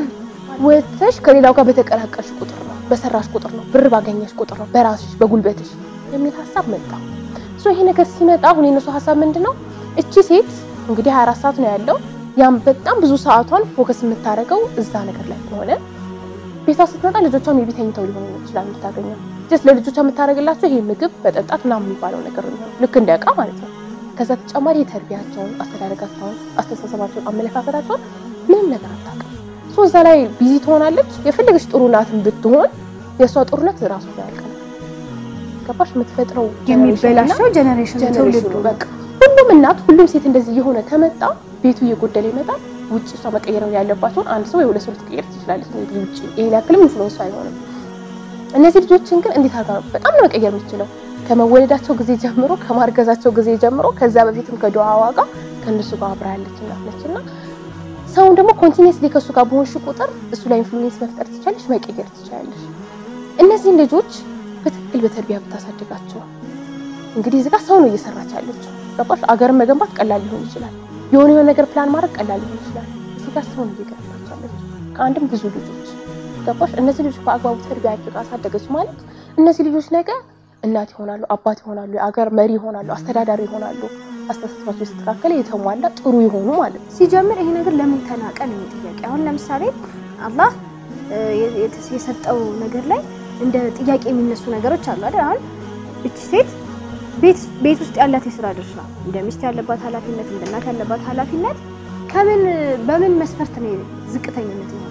ወጥተሽ ከሌላው ጋር በተቀላቀልሽ ቁጥር ነው፣ በሰራሽ ቁጥር ነው፣ ብር ባገኘሽ ቁጥር ነው፣ በራስሽ በጉልበትሽ የሚል ሀሳብ መጣ። ሶ ይሄ ነገር ሲመጣ አሁን የነሱ ሀሳብ ምንድን ነው? እቺ ሴት እንግዲህ 24 ሰዓት ነው ያለው። ያም በጣም ብዙ ሰዓቷን ፎከስ የምታደርገው እዛ ነገር ላይ ከሆነ ቤቷ ስትመጣ ልጆቿም የቤት ተኝተው ሊሆን ይችላል የምታገኘው ጀስት ለልጆቿ የምታደርግላቸው ይሄ ምግብ በጠጣት ምናምን የሚባለው ነገር ነው፣ ልክ እንደ ዕቃ ማለት ነው። ከዛ ተጨማሪ የተርቢያቸውን፣ አስተዳደጋቸውን፣ አስተሳሰባቸውን፣ አመለካከታቸውን ምንም ነገር አታውቅም። ሶ እዛ ላይ ቢዚ ትሆናለች። የፈለገች ጥሩ ናትን ብትሆን የእሷ ጥሩነት ራሱ ያልቅ ነው። ገባሽ? የምትፈጥረው የሚበላሸው ጀኔሬሽን ጀነሬሽኑ ትውልዱ በቃ ሁሉም እናት ሁሉም ሴት እንደዚህ የሆነ ከመጣ ቤቱ እየጎደለ ይመጣል። ውጭ እሷ መቀየር ያለባቸውን አንድ ሰው ወይ ሁለት ሰው ልትቀየር ትችላለች። ሜይ ቢ ውጭ ይሄን ያክልም ኢንፍሉዌንስ አይሆንም። እነዚህ ልጆችን ግን እንዴት አድርጋ ነው በጣም ነው መቀየር የምትችለው? ከመወለዳቸው ጊዜ ጀምሮ ከማርገዛቸው ጊዜ ጀምሮ ከዛ በፊትም ከዱዓዋ ጋር ከእነሱ ጋር አብራ ያለች እናት ነች እና ሰውን ደግሞ ኮንቲኒየስሊ ከእሱ ጋር በሆንሽ ቁጥር እሱ ላይ ኢንፍሉዌንስ መፍጠር ትችላለሽ፣ መቀየር ትችላለሽ። እነዚህን ልጆች በትክክል በተርቢያ ብታሳድጋቸው እንግዲህ እዚህ ጋር ሰው ነው እየሰራች ያለችው። ገባሽ? አገርን መገንባት ቀላል ሊሆን ይችላል። የሆነ የሆነ ነገር ፕላን ማድረግ ቀላል ሊሆን ይችላል። እዚህ ጋር ሰው ነው እየገነባች ያለችው ከአንድም ብዙ ልጆች። ገባሽ? እነዚህ ልጆች በአግባቡ ተርቢያ አድርጋ አሳደገች ማለት እነዚህ ልጆች ነገ እናት ይሆናሉ፣ አባት ይሆናሉ፣ የአገር መሪ ይሆናሉ፣ አስተዳዳሪ ይሆናሉ። አስተሳሰባቸው የተስተካከለ የተሟላ ጥሩ የሆኑ ማለት ነው። ሲጀምር ይሄ ነገር ለምን ተናቀ ነው ጥያቄ። አሁን ለምሳሌ አላህ እ የተ- የሰጠው ነገር ላይ እንደ ጥያቄ የሚነሱ ነገሮች አሉ አይደል? አሁን እቺ ሴት ቤት ቤት ውስጥ ያላት የስራ ድርሻ እንደ ሚስት ያለባት ኃላፊነት እንደ እናት ያለባት ኃላፊነት ከምን በምን መስፈርት ነው ዝቅተኝነት ነው?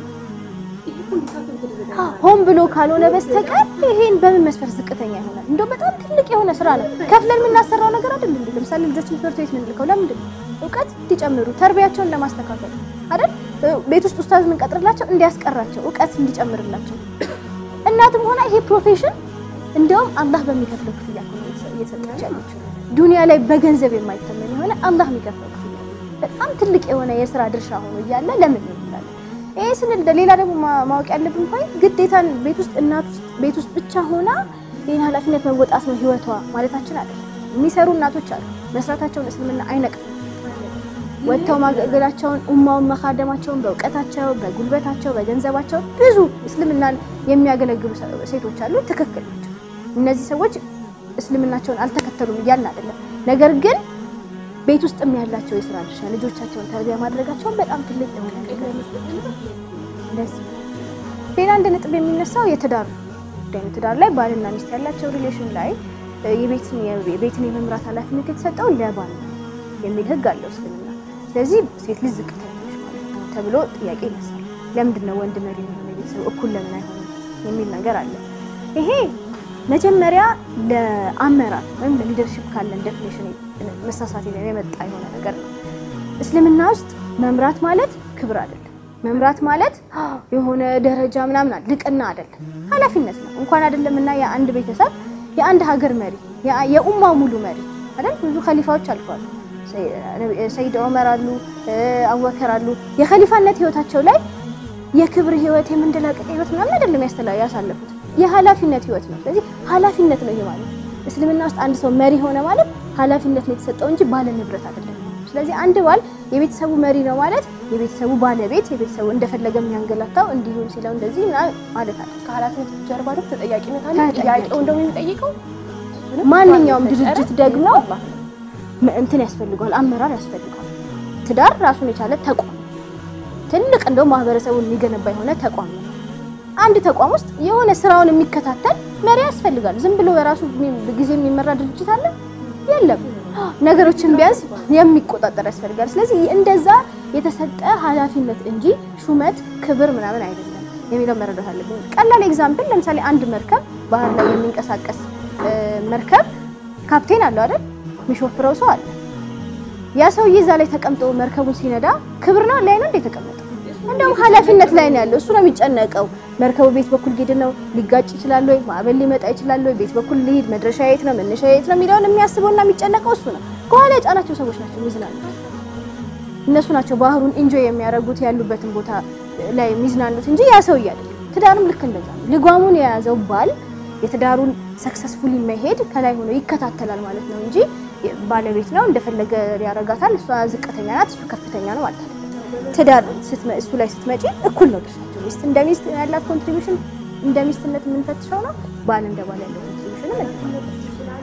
ሆን ብሎ ካልሆነ በስተቀር ይሄን በምን መስፈርት ዝቅተኛ ይሆናል? እንደው በጣም ትልቅ የሆነ ስራ ነው። ከፍለን የምናሰራው ነገር አይደል እንዴ? ለምሳሌ ልጆችን ትምህርት ቤት የምንልከው ለምንድን ነው? እውቀት እንዲጨምሩ ተርቢያቸውን ለማስተካከል አይደል? ቤት ውስጥ ኡስታዝ የምንቀጥርላቸው እንዲያስቀራቸው እውቀት እንዲጨምርላቸው። እናትም ሆና ይሄ ፕሮፌሽን እንደውም አላህ በሚከፍለው ክፍያ እኮ ነው እየሰጠች ያለችው። ዱንያ ላይ በገንዘብ የማይተመን የሆነ አላህ የሚከፍለው ክፍያ በጣም ትልቅ የሆነ የስራ ድርሻ ሆኖ እያለ ለምን ነው እንላለን? ይሄ ስንል ሌላ ደግሞ ማ- ማወቅ ያለብን ፖይንት ግዴታን ቤት ውስጥ እናት ውስጥ ቤት ውስጥ ብቻ ሆና ይህን ኃላፊነት መወጣት ነው ህይወቷ ማለታችን አይደለም። የሚሰሩ እናቶች አሉ። መስራታቸውን እስልምና አይነቅፍም። ወጥተው ማገልገላቸውን ኡማውን መካደማቸውን በእውቀታቸው፣ በጉልበታቸው፣ በገንዘባቸው ብዙ እስልምናን የሚያገለግሉ ሰ- ሴቶች አሉ። ትክክል ናቸው። እነዚህ ሰዎች እስልምናቸውን አልተከተሉም እያልን አይደለም። ነገር ግን ቤት ውስጥም ያላቸው የስራ ድርሻ ልጆቻቸውን ተርቢያ ማድረጋቸውን በጣም ትልቅ የሆነ ነገር ነው። እንደዚህ ሌላ አንድ ነጥብ የሚነሳው የትዳር ጉዳይ ነው። ትዳር ላይ ባልና ሚስት ያላቸው ሪሌሽን ላይ እ፣ የቤትን የቤትን የመምራት ኃላፊነት የተሰጠው ለባል ነው የሚል ህግ አለው እስልምና። ስለዚህ ሴት ልጅ ዝቅተኛ ነች ማለት ነው ተብሎ ጥያቄ ይነሳል። ለምንድን ነው ወንድ መሪ የሆነ ቤተሰብ እኩል ለምን አይሆንም የሚል ነገር አለ። ይሄ መጀመሪያ ለአመራር ወይም ለሊደርሽፕ ካለን ዴፊኒሽን መሳሳት የመጣ የሆነ ነገር ነው። እስልምና ውስጥ መምራት ማለት ክብር አይደለም። መምራት ማለት የሆነ ደረጃ ምናምን አለ ልቅና አይደለም፣ ኃላፊነት ነው። እንኳን አይደለም እና የአንድ ቤተሰብ የአንድ ሀገር መሪ የአ- የኡማ ሙሉ መሪ አይደል? ብዙ ኸሊፋዎች አልፈዋል። ሰይ- ሰይድ ዑመር አሉ፣ እ፣ አቡበከር አሉ። የኸሊፋነት ህይወታቸው ላይ የክብር ህይወት የመንደላቀቅ ህይወት ምናምን አይደለም ያስተላ ያሳለፉት የኃላፊነት ህይወት ነው። ስለዚህ ኃላፊነት ነው ይሄ ማለት። እስልምና ውስጥ አንድ ሰው መሪ ሆነ ማለት ኃላፊነት ነው የተሰጠው እንጂ ባለ ንብረት አይደለም። ስለዚህ አንድ ባል የቤተሰቡ መሪ ነው ማለት የቤተሰቡ ባለቤት የቤተሰቡ እንደፈለገ የሚያንገላታው እንዲሁም ሲለው እንደዚህ ምናምን ማለት አለ። ከኃላፊነት ጀርባ ደግሞ ተጠያቂነት አለ። ተጠያቂ። ጥያቄው እንደው የሚጠይቀው ማንኛውም ድርጅት ደግሞ ም- እንትን ያስፈልገዋል፣ አመራር ያስፈልገዋል። ትዳር ራሱን የቻለ ተቋም ነው። ትልቅ እንደው ማህበረሰቡን የሚገነባ የሆነ ተቋም ነው። አንድ ተቋም ውስጥ የሆነ ስራውን የሚከታተል መሪ ያስፈልጋል። ዝም ብሎ በራሱ የሚ- ጊዜ የሚመራ ድርጅት አለ የለም። ነገሮችን ቢያንስ የሚቆጣጠር ያስፈልጋል። ስለዚህ እንደዛ የተሰጠ ኃላፊነት እንጂ ሹመት፣ ክብር ምናምን አይደለም የሚለው መረዳት አለብን። ቀላል ኤግዛምፕል ለምሳሌ አንድ መርከብ ባህር ላይ የሚንቀሳቀስ እ፣ መርከብ ካፕቴን አለው አይደል? የሚሾፍረው ሰው አለ። ያ ሰውዬ እዛ ላይ ተቀምጦ መርከቡን ሲነዳ ክብር ነው ላይ ነው እንደ የተቀመጠው እንደውም ኃላፊነት ላይ ነው ያለው። እሱ ነው የሚጨነቀው። መርከቡ ቤት በኩል ጌድ ነው ሊጋጭ ይችላል ወይ ማዕበል ሊመጣ ይችላል ወይ ቤት በኩል ሊሄድ መድረሻ የት ነው መነሻ የት ነው የሚለውን የሚያስበውና የሚጨነቀው እሱ ነው። ከኋላ የጫናቸው ሰዎች ናቸው የሚዝናኑት። እነሱ ናቸው ባህሩን ኢንጆይ የሚያደርጉት ያሉበትን ቦታ ላይ የሚዝናኑት እንጂ ያ ሰውዬ አይደለም። ትዳርም ልክ እንደዛ ነው። ልጓሙን የያዘው ባል የትዳሩን ሰክሰስፉሊ መሄድ ከላይ ሆኖ ይከታተላል ማለት ነው እንጂ ባለቤት ነው እንደፈለገ ያደርጋታል። እሷ ዝቅተኛ ናት፣ እሱ ከፍተኛ ነው ማለት ነው። ትዳር ስትመ- እሱ ላይ ስትመጪ እኩል ነው ድርሻቸው። ሚስት እንደ ሚስት ያላት ኮንትሪቢሽን እንደ ሚስትነት የምንፈትሸው ነው። ባል እንደ ባል ያለው ኮንትሪቢሽንም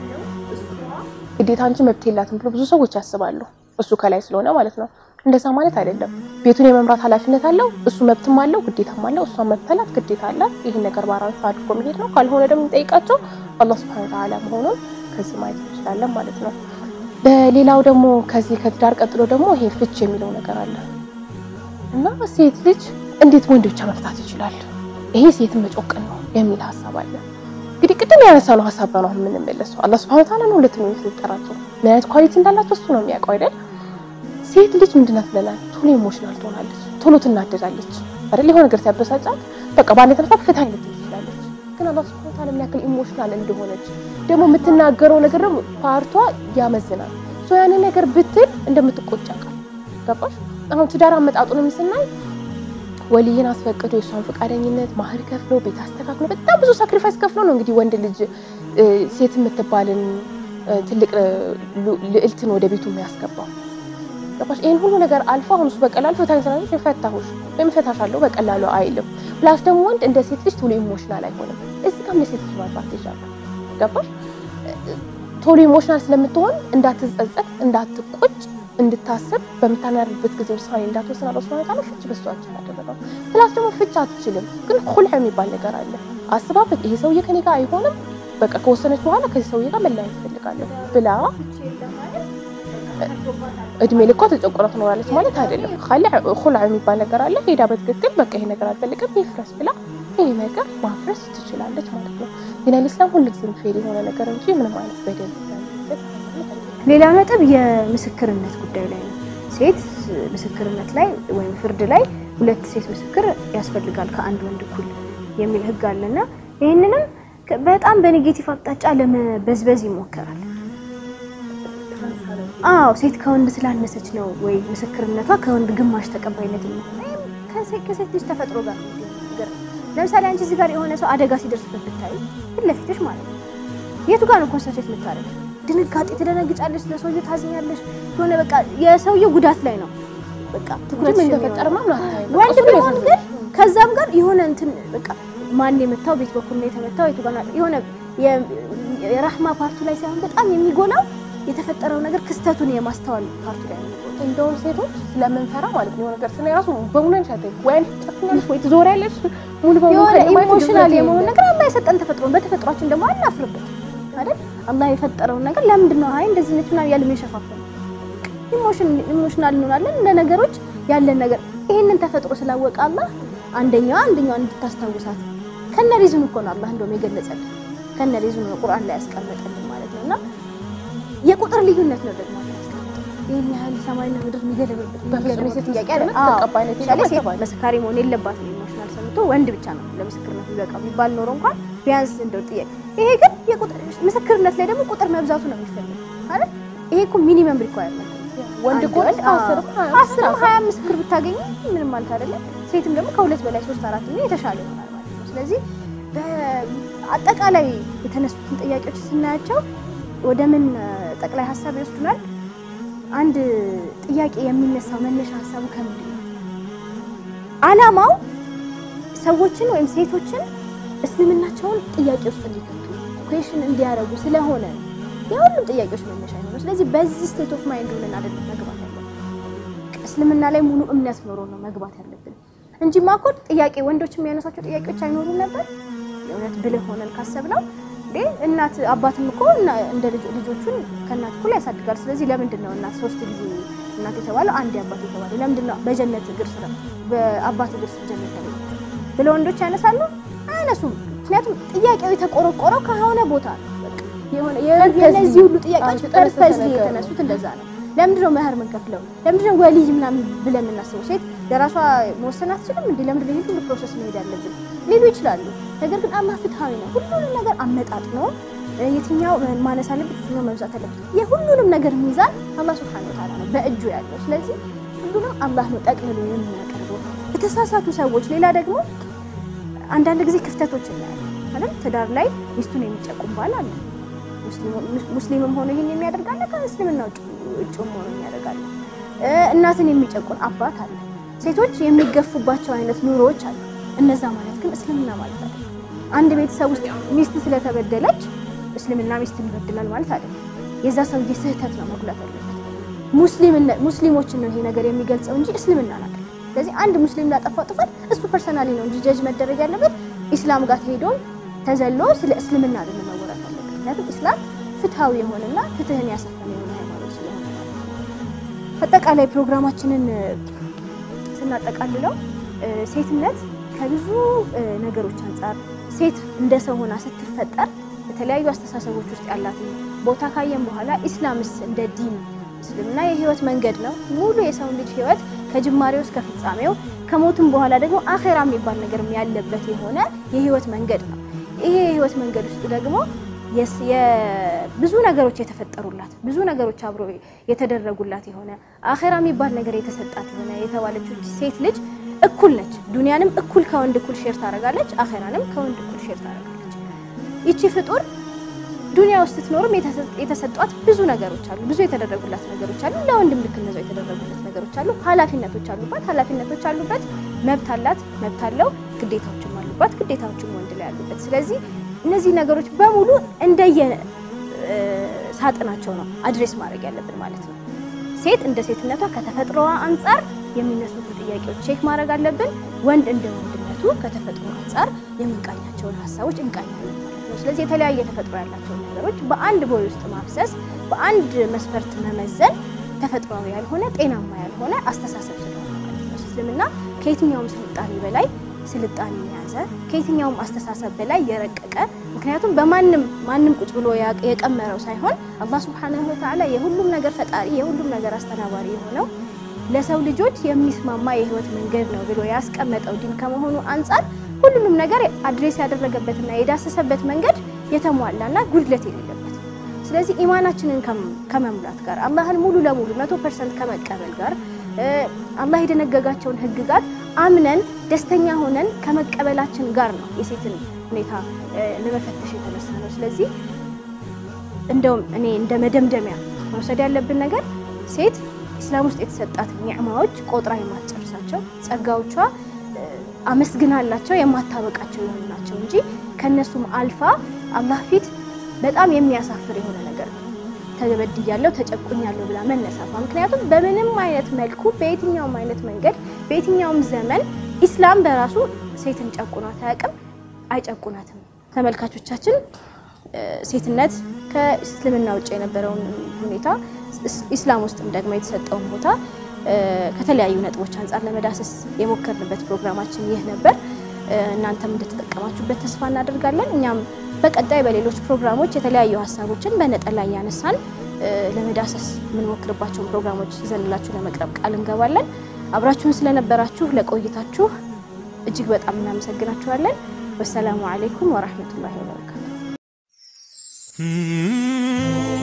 ግዴታ አንቺ መብት የላትም ብሎ ብዙ ሰዎች ያስባሉ። እሱ ከላይ ስለሆነ ማለት ነው። እንደዛ ማለት አይደለም። ቤቱን የመምራት ኃላፊነት አለው። እሱ መብትም አለው፣ ግዴታም አለው። እሷ መብት አላት፣ ግዴታ አላት። ይህን ነገር ባራንስ አድርጎ መሄድ ነው። ካልሆነ ደግሞ የሚጠይቃቸው አላህ ሱብሃነሁ ወተዓላ መሆኑን ከዚህ ማየት እንችላለን ማለት ነው። በሌላው ደግሞ ከዚህ ከትዳር ቀጥሎ ደግሞ ይሄ ፍች የሚለው ነገር አለ እና ሴት ልጅ እንዴት ወንድ ብቻ መፍታት ይችላል? ይሄ ሴትን መጮቀን ነው የሚል ሀሳብ አለ። እንግዲህ ቅድም ያነሳነው ሀሳብ ነው አሁን የምንመለሰው። አላህ ሱብሃነሁ ወተዓላ ነው ሁለት ነው የፈጠራቸው። ምን አይነት ኳሊቲ እንዳላቸው እሱ ነው የሚያውቀው አይደል? ሴት ልጅ ምንድናት ብለናል? ቶሎ ኢሞሽናል ትሆናለች፣ ቶሎ ትናደዳለች አይደል? የሆነ ነገር ሲያበሳጫት በቃ ባለ ተነሳ ፍታ አይነት ትችላለች። ግን አላህ ሱብሃነሁ ወተዓላ ምን ያክል ኢሞሽናል እንደሆነች ደግሞ የምትናገረው ነገር ደግሞ ፓርቷ ያመዝናል። ሶ ያንን ነገር ብትል እንደምትቆጭ ያውቃል። ገባሽ? አሁን ትዳር አመጣጡንም ስናይ ወልይን አስፈቅዶ የእሷን ፈቃደኝነት ማህር ከፍሎ ቤት አስተካክሎ በጣም ብዙ ሳክሪፋይስ ከፍሎ ነው እንግዲህ ወንድ ልጅ እ፣ ሴት የምትባልን እ፣ ትልቅ እ፣ ሉ- ልዕልትን ወደ ቤቱ የሚያስገባው ገባሽ? ይህን ሁሉ ነገር አልፎ አሁን እሱ በቀላሉ ፈታኝ ስላለች ፈታሁሽ ወይም ፈታሻለሁ በቀላሉ አይልም። ፕላስ ደግሞ ወንድ እንደ ሴት ልጅ ቶሎ ኢሞሽናል አይሆንም። እዚህ ጋር የሴት ልጅ አድቫንቴጅ አለ። ገባሽ? ቶሎ ኢሞሽናል ስለምትሆን እንዳትጸጸት፣ እንዳትቆጭ፣ እንድታስብ በምታናርበት ጊዜ ውሳኔ እንዳትወስን አላህ ሱብሃነሁ ወተዓላ ፍች በሷችን አደረገው። ፕላስ ደግሞ ፍች አትችልም፣ ግን ሁልዕ የሚባል ነገር አለ። አስባበት ይሄ ሰውዬ ከኔ ጋር አይሆንም፣ በቃ ከወሰነች በኋላ ከዚህ ሰውዬ ጋር መለያየት እፈልጋለሁ ብላ እድሜ ልኳ ተጨቆና ትኖራለች ማለት አይደለም። ሁልዕ የሚባል ነገር አለ። ሄዳ በትክክል በቃ ይሄ ነገር አልፈልግም ይፍረስ ብላ ይሄ ነገር ማፍረስ ትችላለች ማለት ነው። ግን አልኢስላም ሁልጊዜም ፌር የሆነ ነገር እንጂ ምንም አይነት በደል ያለበት ሃይማኖት አይደለም። ሌላ ነጥብ የምስክርነት ጉዳይ ላይ ነው። ሴት ምስክርነት ላይ ወይም ፍርድ ላይ ሁለት ሴት ምስክር ያስፈልጋል ከአንድ ወንድ እኩል የሚል ሕግ አለና ይህንንም ከ- በጣም በኔጌቲቭ አቅጣጫ ለመበዝበዝ ይሞከራል። አዎ ሴት ከወንድ ስላነሰች ነው ወይ ምስክርነቷ ከወንድ ግማሽ ተቀባይነት የሚሆን ወይም ከሴት ከሴት ልጅ ተፈጥሮ ጋር ነው የሚገናኝ ነገር ነው። ለምሳሌ አንቺ እዚህ ጋር የሆነ ሰው አደጋ ሲደርስበት ብታይ ፊት ለፊትሽ ማለት ነው የቱ ጋር ነው ኮንሰንትሬት የምታደርግ? ድንጋጤ ትደነግጫለሽ፣ ለሰውየው ታዝኛለሽ። የሆነ በቃ የሰውየው ጉዳት ላይ ነው በቃ ትኩረት ምን ተፈጠረ ምናምን አታይም። በቃ ወንድ እሱ ቢሆን ያሳዝናል። ግን ከዛም ጋር የሆነ እንትን በቃ ማን የመታው ቤት በኩል ነው የተመታው የቱ ጋር ነው የሆነ የ- የራህማ ፓርቱ ላይ ሳይሆን በጣም የሚጎላው የተፈጠረው ነገር ክስተቱን የማስተዋል ፓርቱ ላይ ነው የሚጎላው። እንደውም ሴቶች ስለምንፈራ ማለት ነው የሆነ ነገር ስናይ ራሱ በሙሉ አንሻተ ወይ ትጨክኛለሽ ወይ ትዞሪያለሽ ሙሉ በሙሉ የሆነ ከለማየት ኢሞሽናል ድፍረት የመሆን የለም። ነገር አላህ የሰጠን ተፈጥሮ በተፈጥሯችን ደግሞ አናፍርበት አይደል? አላህ የፈጠረውን ነገር ለምንድን ነው አይ እንደዚህ ነች ምናምን ያለ የሸፋፈን ኢሞሽን ኢሞሽናል እንሆናለን እንደ ነገሮች ያለን ነገር ይሄንን ተፈጥሮ ስላወቀ አላህ አንደኛዋ አንደኛዋ እንድታስታውሳት ከነ ሪዝኑ እኮ ነው አላህ እንደውም የገለጸልን ከነ ሪዝኑ ነው ቁርአን ላይ ያስቀመጠልን ማለት ነው። እና የቁጥር ልዩነት ነው ደግሞ አላህ ያስቀመጠው ይህን ያህል ሰማይና ምድር የሚገለብበት በፍጹም የሴት ጥያቄ ምስክርነት አለ። አዎ። ተቀባይነት ለምሳሌ የለም ሴት አይባልም። መስካሪ መሆን የለባትም። ኢሞሽናል ሰምቶ ወንድ ብቻ ነው ለምስክርነት የሚበቃ ቢባል ኖሮ እንኳን ቢያንስ እንደው ጥያቄ ይሄ ግን የቁጥር ምስክርነት ላይ ደግሞ ቁጥር መብዛቱ ነው የሚፈልግ አይደል? ይሄ እኮ ሚኒመም ሪኳየርመንት ነው። ወንድ አንድ ከሆነ ወንድ አስር አዎ፣ አስርም ሀያ ምስክር ብታገኝ ምንም ማለት አይደለም። ሴትም ደግሞ ከሁለት በላይ ሶስት አራት ቢሆን የተሻለ ይሆናል ማለት ነው። ስለዚህ በአጠቃላይ የተነሱትን ጥያቄዎች ስናያቸው ወደ ምን እ፣ ጠቅላይ ሀሳብ ይወስዱናል? አንድ ጥያቄ የሚነሳው መነሻ ሀሳቡ ከምንድን ነው? አላማው ሰዎችን ወይም ሴቶችን እስልምናቸውን ጥያቄ ውስጥ እንዲከቱ ኩዌሽን እንዲያደርጉ ስለሆነ የሁሉም ጥያቄዎች መነሻ ነው። ስለዚህ በዚህ ስቴት ኦፍ ማይንድ ሆነን አይደለም መግባት ያለብን። እስልምና ላይ ሙሉ እምነት ኖሮ ነው መግባት ያለብን እንጂ ማኮድ ጥያቄ ወንዶች የሚያነሳቸው ጥያቄዎች አይኖሩም ነበር። የእውነት ብልህ ሆነን ካሰብነው እንዴ እናት አባትም እኮ እና- እንደ ልጆ- ልጆቹን ከእናት እኩል ያሳድጋል። ስለዚህ ለምንድን ነው እናት ሶስት ጊዜ እናት የተባለው አንድ አባት የተባለው ለምንድን ነው በጀነት እግር ስር በአባት እግር ስር ጀነት ያለችው ብለው ወንዶች ያነሳሉ? አያነሱም። ምክንያቱም ጥያቄው የተቆረቆረው ከሆነ ቦታ ነው። በቃ የሆነ Purposely የእነዚህ ሁሉ ጥያቄዎች አዎ፣ የተጠነሰሰ ፐርፐዝ ነገር ነው። የተነሱት እንደዛ ነው። ለምንድነው መህር የምንከፍለው? ለምንድነው ወልይ ምናምን ብለን የምናስበው? ሴት ለራሷ መወሰን አትችልም እንዴ? ለምንድነው ይሄን ሁሉ ፕሮሰስ መሄድ ያለብን ሊሉ ይችላሉ። ነገር ግን አላህ ፍትሃዊ ነው። ሁሉንም ነገር አመጣጥኖ የትኛው ማነስ አለበት፣ የትኛው መብዛት አለበት፣ የሁሉንም ነገር ሚዛን አላህ ሱብሓነሁ ወተዓላ ነው በእጁ ያለው። ስለዚህ ሁሉንም አላህ ነው ጠቅልሎ የሚያቀርበው። የተሳሳቱ ሰዎች ሌላ ደግሞ አንዳንድ ጊዜ ክፍተቶች እናያለን ማለት ትዳር ላይ ሚስቱን የሚጨቁም ባል አለ። ሙስሊምም ሆኖ ይሄን የሚያደርጋለ ከእስልምና ውጭም ሆኖ የሚያደርጋለ። እናትን የሚጨቁን አባት አለ። ሴቶች የሚገፉባቸው አይነት ኑሮዎች አሉ። እነዛ ማለት ግን እስልምና ማለት አለ። አንድ ቤተሰብ ውስጥ ሚስት ስለተበደለች እስልምና ሚስትን ይበድላል ማለት አይደለም። የዛ ሰውዬ ስህተት ነው መጉላት ያለበት። ሙስሊሞችን ነው ይሄ ነገር የሚገልጸው እንጂ እስልምና ናት። ስለዚህ አንድ ሙስሊም ላጠፋው ጥፋት እሱ ፐርሰናሊ ነው እንጂ ጀጅ መደረግ ያለበት ኢስላም ጋር ተሄዶ ተዘሎ ስለ እስልምና አይደለም መወራት ያለበት። ምክንያቱም ኢስላም ፍትሃዊ የሆነና ፍትህን ያሰፈነ የሆነ ሃይማኖት ስለሆነ ማለት ነው። አጠቃላይ ፕሮግራማችንን ስናጠቃልለው ሴትነት ከብዙ ነገሮች አንጻር ሴት እንደ ሰው ሆና ስትፈጠር የተለያዩ አስተሳሰቦች ውስጥ ያላትን ቦታ ካየን በኋላ ኢስላምስ እንደ ዲን እስልምና የህይወት መንገድ ነው። ሙሉ የሰውን ልጅ ህይወት ከጅማሬው እስከ ፍጻሜው ከሞትም በኋላ ደግሞ አኼራ የሚባል ነገር ያለበት የሆነ የህይወት መንገድ ነው። ይሄ የህይወት መንገድ ውስጥ ደግሞ ብዙ ነገሮች የተፈጠሩላት ብዙ ነገሮች አብሮ የተደረጉላት የሆነ አኼራ የሚባል ነገር የተሰጣት የሆነ የተባለችው ሴት ልጅ እኩል ነች። ዱንያንም እኩል ከወንድ እኩል ሼር ታደርጋለች፣ አኼራንም ከወንድ እኩል ሼር ታደርጋለች። ይቺ ፍጡር ዱንያ ውስጥ ስትኖርም የተሰጧት ብዙ ነገሮች አሉ፣ ብዙ የተደረጉላት ነገሮች አሉ። ለወንድም ልክ እነዛው የተደረጉለት ነገሮች አሉ። ኃላፊነቶች አሉባት፣ ኃላፊነቶች አሉበት። መብት አላት፣ መብት አለው። ግዴታዎችም አሉባት፣ ግዴታዎችም ወንድ ላይ አሉበት። ስለዚህ እነዚህ ነገሮች በሙሉ እንደየ ሳጥናቸው ነው አድሬስ ማድረግ ያለብን ማለት ነው። ሴት እንደ ሴትነቷ ከተፈጥሮዋ አንጻር የሚነሱትን ጥያቄዎች ቼክ ማድረግ አለብን። ወንድ እንደ ወንድነቱ ከተፈጥሮ አንጻር የምንቃኛቸውን ሀሳቦች እንቃኛለን ማለት ነው። ስለዚህ የተለያየ ተፈጥሮ ያላቸውን ነገሮች በአንድ ቦይ ውስጥ ማፍሰስ፣ በአንድ መስፈርት መመዘን ተፈጥሯዊ ያልሆነ ጤናማ ያልሆነ አስተሳሰብ ስለሆነ ማለት ነው። እስልምና ከየትኛውም ስልጣኔ በላይ ስልጣኔ የያዘ ከየትኛውም አስተሳሰብ በላይ የረቀቀ ምክንያቱም በማንም ማንም ቁጭ ብሎ የቀመረው ሳይሆን አላህ ሱብሓነሁ ወተዓላ የሁሉም ነገር ፈጣሪ የሁሉም ነገር አስተናባሪ የሆነው ለሰው ልጆች የሚስማማ የህይወት መንገድ ነው ብሎ ያስቀመጠው ዲን ከመሆኑ አንጻር ሁሉንም ነገር አድሬስ ያደረገበትና የዳሰሰበት መንገድ የተሟላና ጉድለት የሌለበት ስለዚህ ኢማናችንን ከመሙላት ጋር አላህን ሙሉ ለሙሉ መቶ ፐርሰንት ከመቀበል ጋር አላህ የደነገጋቸውን ህግጋት አምነን ደስተኛ ሆነን ከመቀበላችን ጋር ነው የሴትን ሁኔታ ለመፈተሽ የተነሳ ነው። ስለዚህ እንደውም እኔ እንደ መደምደሚያ መውሰድ ያለብን ነገር ሴት ኢስላም ውስጥ የተሰጣት ኒዕማዎች ቆጥራ የማትጨርሳቸው ጸጋዎቿ አመስግናላቸው የማታበቃቸው የሆኑ ናቸው እንጂ ከነሱም አልፋ አላህ ፊት በጣም የሚያሳፍር የሆነ ነገር ነው። ተበድያለሁ፣ ተጨቁኛለሁ ብላ መነሳቷ። ምክንያቱም በምንም አይነት መልኩ በየትኛውም አይነት መንገድ በየትኛውም ዘመን ኢስላም በራሱ ሴትን ጨቁኗት አያውቅም፣ አይጨቁናትም። ተመልካቾቻችን ሴትነት ከእስልምና ውጭ የነበረውን ሁኔታ ኢስላም ውስጥም ደግሞ የተሰጠውን ቦታ ከተለያዩ ነጥቦች አንጻር ለመዳሰስ የሞከርንበት ፕሮግራማችን ይህ ነበር። እናንተም እንደተጠቀማችሁበት ተስፋ እናደርጋለን። እኛም በቀጣይ በሌሎች ፕሮግራሞች የተለያዩ ሀሳቦችን በነጠላ እያነሳን ለመዳሰስ የምንሞክርባቸውን ፕሮግራሞች ይዘንላችሁ ለመቅረብ ቃል እንገባለን። አብራችሁን ስለነበራችሁ ለቆይታችሁ እጅግ በጣም እናመሰግናችኋለን። ወሰላሙ አሌይኩም ወራህመቱላሂ ወበረካቱ።